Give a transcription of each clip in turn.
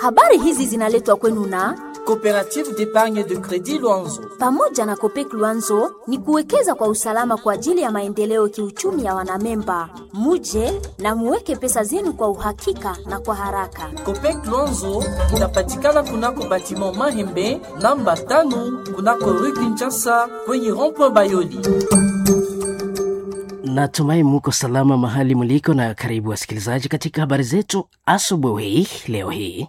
Habari hizi zinaletwa kwenu na Coopérative d'épargne de crédit Luanzo. pamoja na Kopek Luanzo ni kuwekeza kwa usalama kwa ajili ya maendeleo kiuchumi ya wanamemba. Muje na muweke pesa zenu kwa uhakika na kwa haraka. Copec Luanzo inapatikana kunako batiment Mahembe namba tano kunako rue Kinshasa kwenye rond-point Bayoli. Natumai muko salama mahali mliko, na karibu wasikilizaji katika habari zetu asubuhi leo hii.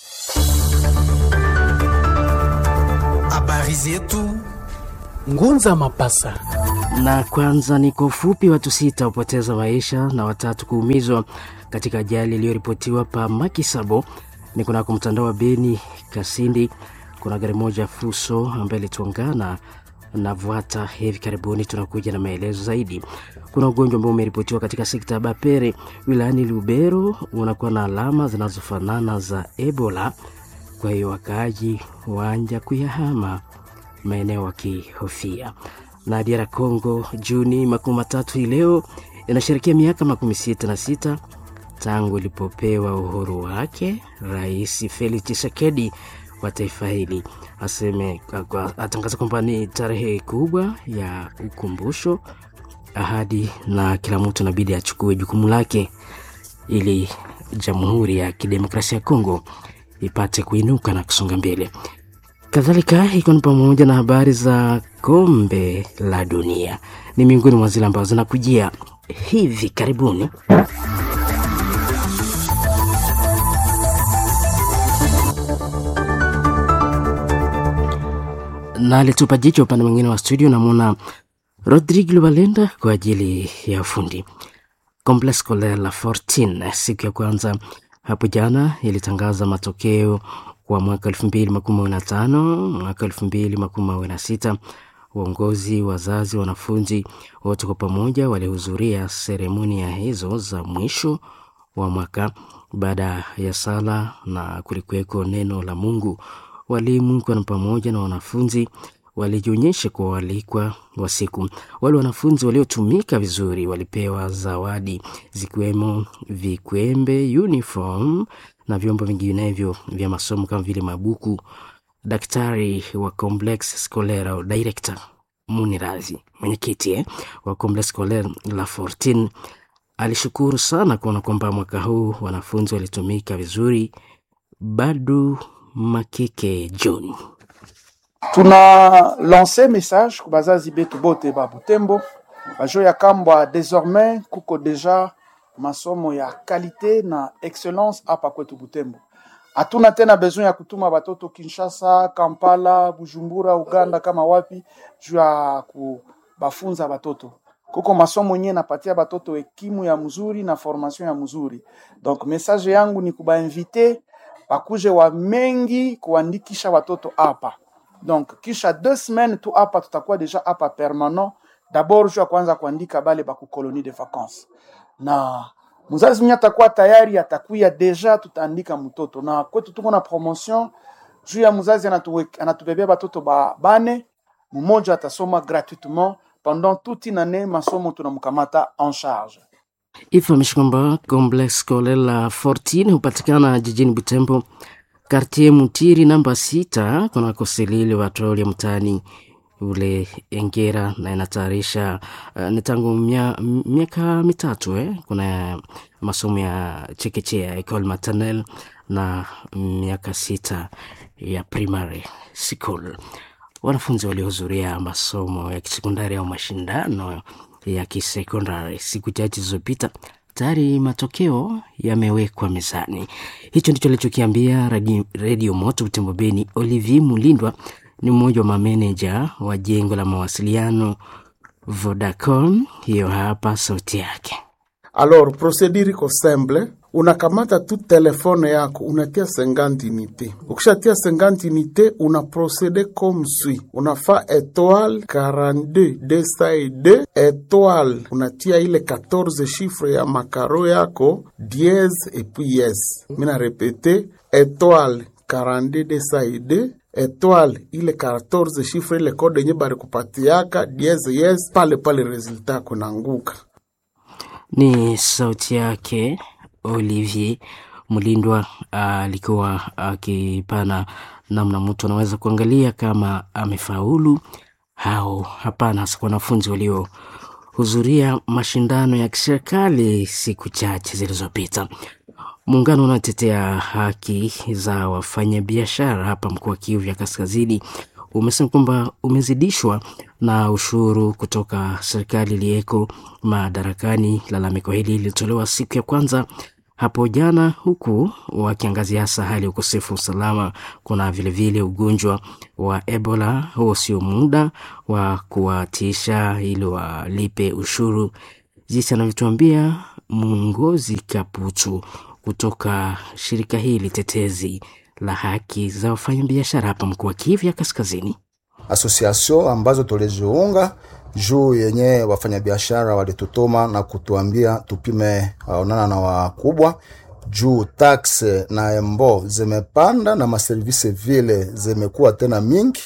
Habari zetu Ngunza Mapasa. Na kwanza ni kwa ufupi, watu sita hupoteza maisha na watatu kuumizwa katika ajali iliyoripotiwa pa Makisabo ni kunako mtandao wa Beni Kasindi. Kuna gari moja Fuso ambaye ilitongana na Vwata hivi karibuni. Tunakuja na maelezo zaidi. Kuna ugonjwa ambao umeripotiwa katika sekta ya Bapere wilayani Lubero, unakuwa na alama zinazofanana za Ebola. Kwa hiyo wakaaji waanja kuyahama maeneo wakihofia. Na DR Congo Juni makumi matatu hii leo inasherekea miaka makumi sita na sita tangu ilipopewa uhuru wake. Rais Felix Tshisekedi wa taifa hili aseme atangaza kwamba ni tarehe kubwa ya ukumbusho, ahadi, na kila mtu inabidi achukue jukumu lake ili Jamhuri ya Kidemokrasia ya Kongo ipate kuinuka na kusonga mbele. Kadhalika ikiwa ni pamoja na habari za kombe la dunia, ni miongoni mwa zile ambazo zinakujia hivi karibuni. na alitupa jicho upande mwingine wa studio, namwona Rodrigue Lubalenda kwa ajili ya ufundi. Complexe Scolaire La Fortune siku ya kwanza hapo jana ilitangaza matokeo kwa mwaka elfu mbili makumi mawili na tano mwaka elfu mbili makumi mawili na sita Uongozi, wazazi, wanafunzi wote kwa pamoja walihudhuria seremoni ya hizo za mwisho wa mwaka. Baada ya sala na kulikuweko neno la Mungu, walimu kwa pamoja na wanafunzi walijionyesha kwa waalikwa wa siku. Wale wanafunzi waliotumika vizuri walipewa zawadi zikiwemo vikwembe, uniform na vyombo vinginevyo vya masomo kama vile mabuku. Daktari wa Complexe Scolaire au director Munirazi, mwenyekiti eh, wa Complexe Scolaire La Fortune alishukuru sana kuona kwamba mwaka huu wanafunzi walitumika vizuri. Badu Makike John tuna lance message ku bazazi betu bote ba Butembo bajo ya kambwa désormais kuko deja masomo ya kalite na excellence hapa kwetu Butembo. Hatuna tena besoin ya kutuma batoto Kinshasa, Kampala, Bujumbura, Uganda kama wapi juu ya kubafunza batoto. Kuko masomo yenyewe napatia batoto ekimu ya mzuri na formation ya mzuri. Donc message yangu ni kubainvite bakuje wa mengi kuandikisha watoto hapa. Donc kisha deux semaines tu hapa tutakuwa deja hapa permanent. D'abord juu ya kwanza kuandika bale baku colonie de vacances. Na mzazi mwenye atakuwa tayari atakuya deja tutaandika mtoto. Na kwetu tuko na promotion juu ya mzazi anatu, anatubebea batoto ba bane, mmoja atasoma gratuitement pendant toute une année, masomo tunamkamata en charge. Ifahamishi kwamba Complexe Scolaire La Fortune hupatikana jijini Butembo, kartie Mutiri namba sita, kunako selili watroli ya mtaani ule Engera, na inatayarisha uh, ni tangu mia- miaka mitatu eh. Kuna masomo ya chekechea ecole maternelle na miaka sita ya primary school. Wanafunzi waliohudhuria masomo ya kisekondari au mashindano ya kisekondari siku chache zilizopita tayari matokeo yamewekwa mezani. Hicho ndicho alichokiambia Radio, Radio Moto Butembo Beni. Olivier Mulindwa ni mmoja wa mameneja wa jengo la mawasiliano Vodacom. Hiyo hapa sauti yake. Alors, procedure iko simple, unakamata tu telefone yako unatia 50 unité. Ukishatia 50 unité, una procede comme suit, unafa étoile 42 202 étoile, unatia ile 14 chiffre ya makaro yako dièse et puis yes. Mina repete étoile 42 202 étoile ile 14 chiffre ile kode yenye bari kupatiaka dièse yes, pale pale resultat kunanguka. Ni sauti yake Olivier Mlindwa alikuwa akipana namna mtu anaweza kuangalia kama amefaulu au hapana, hasa kwa wanafunzi waliohudhuria mashindano ya kiserikali siku chache zilizopita. Muungano unaotetea haki za wafanyabiashara hapa mkoa wa Kivu ya Kaskazini umesema kwamba umezidishwa na ushuru kutoka serikali iliyeko madarakani. Lalamiko hili lilitolewa siku ya kwanza hapo jana, huku wakiangazia hasa hali ya ukosefu wa usalama. Kuna vilevile vile ugonjwa wa Ebola. Huo sio muda wa kuwatisha ili walipe ushuru, jinsi anavyotuambia Mungozi Kaputu kutoka shirika hili tetezi la haki za wafanyabiashara hapa mkoa wa Kivu ya Kaskazini. Asosiasio ambazo tuliziunga juu yenye wafanyabiashara walitutuma na kutuambia tupime waonana na wakubwa juu tax na embo zimepanda na maservisi vile zimekuwa tena mingi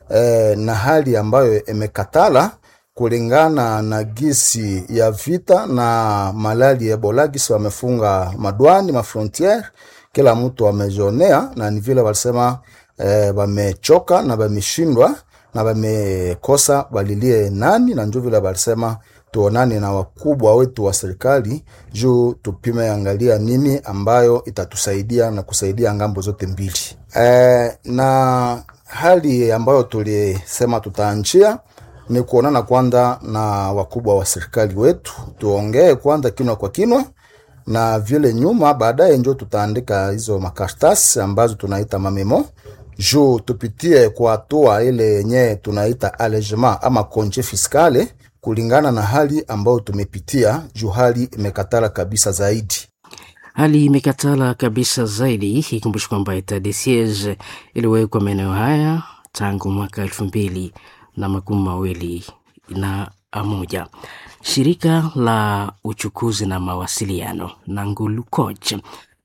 e, na hali ambayo imekatala kulingana na gisi ya vita na malali ya Ebola, gisi wamefunga madwani mafrontiere, kila mtu amejionea, na ni vile walisema wamechoka e, na wameshindwa na wamekosa walilie nani, na njo vile walisema tuonane na wakubwa wetu wa serikali juu tupime angalia nini ambayo itatusaidia na kusaidia ngambo zote mbili e, na hali ambayo tulisema tutaanjia ni kuonana kwanza na wakubwa wa serikali wetu, tuongee kwanza kinwa kwa kinwa, na vile nyuma baadaye njo tutaandika hizo makaratasi ambazo tunaita mamemo juu tupitie kwa hatua ile yenye tunaita allégement ama konje fiskale kulingana na hali ambayo tumepitia, juu hali imekatala kabisa zaidi. Hali imekatala kabisa zaidi. Ikumbushi kwamba etat de siege iliwekwa maeneo haya tangu mwaka elfu mbili na makumi mawili na moja. Shirika la uchukuzi na mawasiliano Nangulu Coach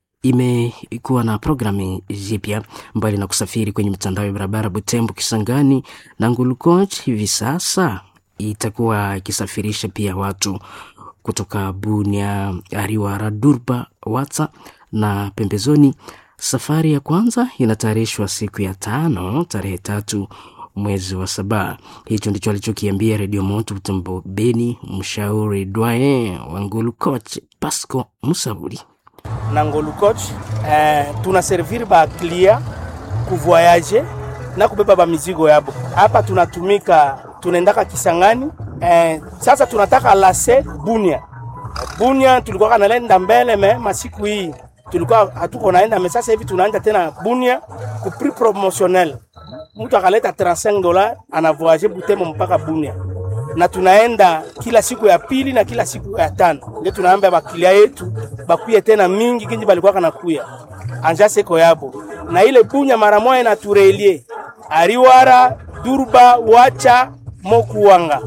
imekuwa na programu jipya mbali na kusafiri kwenye mitandao ya barabara Butembo, Kisangani. Nangulu Coach hivi sasa itakuwa ikisafirisha pia watu kutoka Bunia, Ariwara, Durba, Watsa na pembezoni. Safari ya kwanza inatayarishwa siku ya tano tarehe tatu mwezi wa saba. Hicho ndicho alichokiambia Redio Moto Butembo Beni, mshauri dwaye wa Ngulu Coach Pasco Musauri na Ngulu Coach. Eh, tunaservir ba klia kuvoyage na kubeba ba mizigo yabo hapa. Tunatumika tunaendaka Kisangani. Eh, sasa tunataka lase Bunia. Bunia tulikuwa kanalenda mbele me masiku hii tulikuwa hatuko naenda me, sasa hivi tunaenda tena Bunia ku prix promotionnel mtu akaleta 35 dola anavoyaje Butembo mpaka Bunia, na tunaenda kila siku ya pili na kila siku ya tano. Ndio tunaambia bakilia yetu bakuye tena mingi kinji balikuwa kanakuya anja seko yabo na ile Bunya mara moja na turelie Ariwara, Durba, Wacha, Mokuwanga.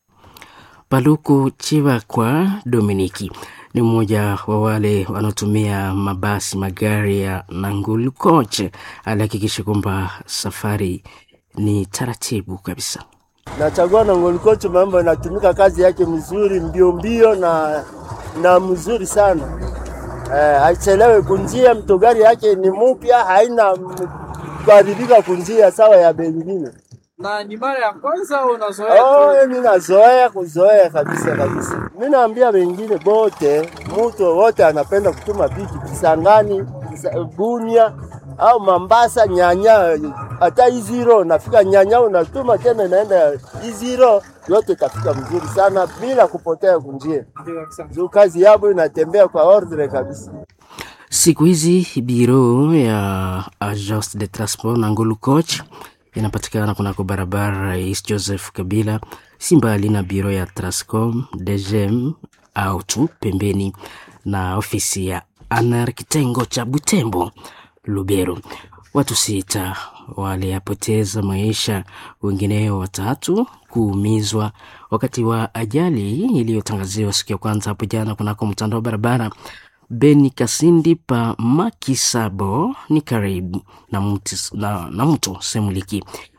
Paluku Chivakwa Dominiki ni mmoja wa wale wanaotumia mabasi magari ya Nangulu Coach. Alihakikisha kwamba safari ni taratibu kabisa. Nachagua Nangulu Coach, mambo inatumika kazi yake mzuri, mbio mbio na na mzuri sana eh, haichelewe kunjia. Mtogari yake ni mupya, haina kuharibika kunjia sawa ya bengine na ni mara ya kwanza unazoea? Oh, mimi nazoea kuzoea kabisa kabisa. Mimi naambia wengine bote, mtu wote anapenda kutuma biki Kisangani, Bunia au Mambasa, Nyanya, hata Iziro nafika Nyanya, unatuma tena inaenda Iziro, yote itafika mzuri sana bila kupotea kunjia. Juu kazi yabo inatembea kwa ordre kabisa. Siku hizi biro ya Agence de Transport na Ngulu Coach inapatikana kunako barabara Rais Joseph Kabila, si mbali na biro ya Trascom DGM au tu pembeni na ofisi ya ANR kitengo cha Butembo Lubero. Watu sita waliyapoteza maisha, wengineo watatu kuumizwa wakati wa ajali iliyotangaziwa siku ya kwanza hapo jana kunako mtandao wa barabara Beni Kasindi pa Makisabo ni karibu na mto, na, na mto Semuliki.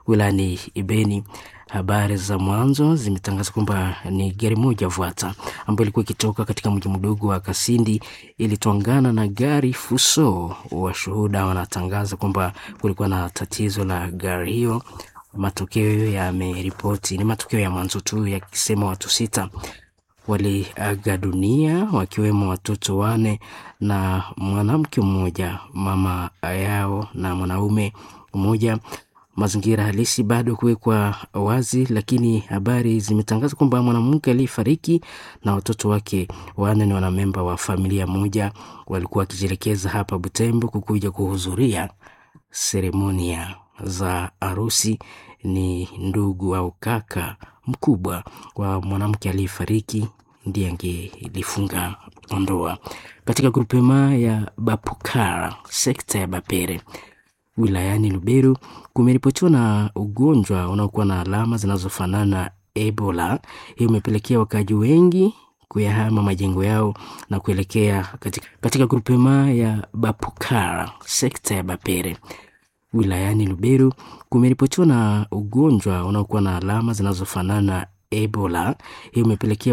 wilayani Ibeni. Habari za mwanzo zimetangaza kwamba ni gari moja Vuata ambayo ilikuwa ikitoka katika mji mdogo wa Kasindi ilitwangana na gari Fuso. Washuhuda wanatangaza kwamba kulikuwa na tatizo la gari hiyo. Matokeo yameripoti, ni matokeo ya mwanzo tu yakisema watu sita waliaga dunia wakiwemo watoto wane na mwanamke mmoja, mama yao na mwanaume mmoja. Mazingira halisi bado kuwekwa wazi, lakini habari zimetangaza kwamba mwanamke aliyefariki na watoto wake wanne ni wanamemba wa familia moja, walikuwa wakijielekeza hapa Butembo kukuja kuhudhuria seremonia za harusi. Ni ndugu au kaka mkubwa wa mwanamke aliyefariki ndiye angelifunga ndoa katika grupema ya Bapukara, sekta ya Bapere wilayani Luberu kumeripotiwa na ugonjwa unaokuwa na alama zinazofanana na Ebola. Hiyo imepelekea wakaaji wengi kuyahama majengo yao na kuelekea katika, katika grupema ya Bapukara, sekta ya Bapere wilayani Luberu kumeripotiwa na ugonjwa unaokuwa na alama zinazofanana na Ebola. Hiyo imepelekea